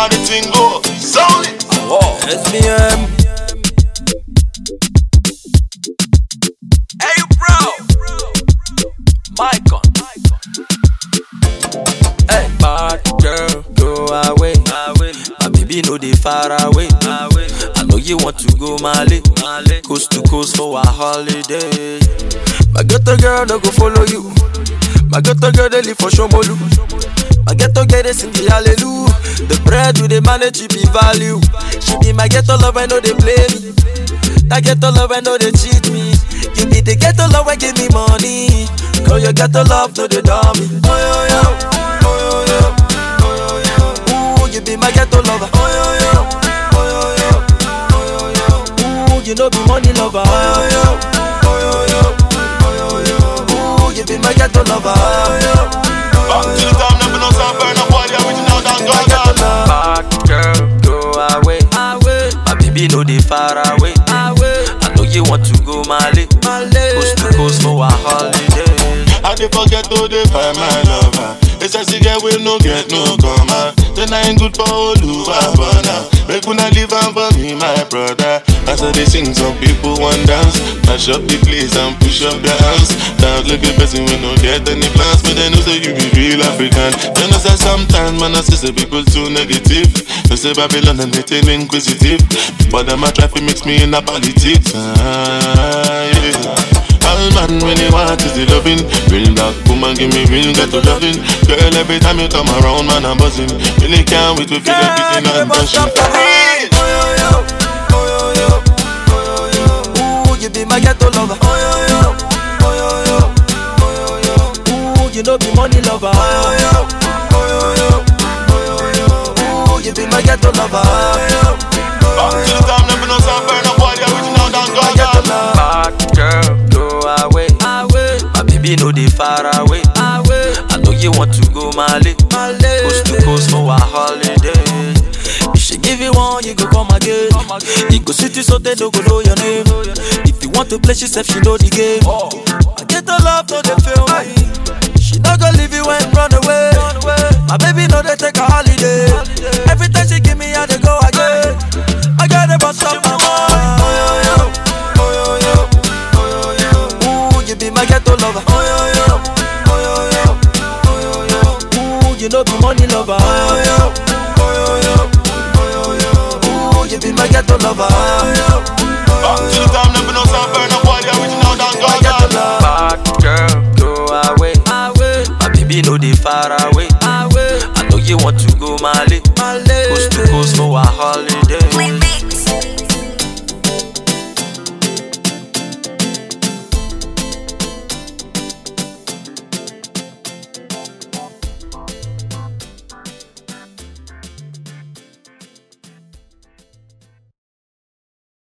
how the thing go. Zone it. Whoa. SBM. Hey, bro. Micon. Hey, bad girl, go away. My baby know they far away. I know you want to go Mali, coast to coast for a holiday. My ghetto girl no go follow you. My ghetto girl they live for Shomolu. My ghetto girl they sing the hallelujah. The bread with the manage she be value. She be my ghetto love I know they play me. That ghetto love I know they cheat me. You be the ghetto love I give me money. Call your ghetto love no they dummy. Oh yo yo, oh yo yo, oh yo yo. Ooh you be my ghetto lover. Oh yo yo, oh yo yo, oh yo yo. Ooh you know be money lover. Oh yo yo, oh yo yo, oh yo yo. Ooh you be my ghetto lover. Oh yo yo. Back to the time, never know some burn up body original than My ghetto God. love. Bad girl, go away. away. My baby know they far away. away. I know you want to go Mali. Coast to coast for a holiday. I dey forget to dey find my lover. It's a girl we no get no comma. Then I ain't good for Oluwa Bona. Make una leave am for me, my brother. As I dey sing, some people want dance. Mash up the place and push up their hands. Now look at person we no get any plans, but they know say you be real African. You know say sometimes man I see say people too negative. They say Babylon and they too inquisitive, but them a try to mix me in a politics. Ah, yeah. All man when they want is the loving Real black woman give me real ghetto loving Girl every time you come around man I'm buzzing Really can't wait to feel everything I'm touching Ooh, you be my ghetto lover. Oh yo yo, oh yo yo, oh yo yo. Ooh, you know be money lover. Oh yo yo, oh yo yo, oh yo yo. Ooh, you be my ghetto lover. Oh yo yo. Back to the time never know some burn up body original than My God ghetto love. Bad girl, go away. away. My baby know they far away. away. I know you want to go Mali. Coast to coast for a holiday. If she give you one, you go come again. You go sit you so they don't go know your name. If you want to play, she said she know the game. I get the love, no they feel me. She not gonna leave you and run away. My baby know they take a holiday. Every time she give me, I they go again. I gotta bust up my mind. Oh yo yo, oh yo yo, oh yo yo. Ooh, you be my ghetto lover. Oh yo yo, oh yo yo, oh yo yo. Ooh, you know be money lover. Oh yo yo, oh yo yo, oh yo yo. Ooh, you be my ghetto lover. Oh yo. Back to the time never know some burn up body original than My ghetto God love. Bad girl, go away. away. My baby know they far away. away. I know you want to go Mali. Coast to coast for a holiday.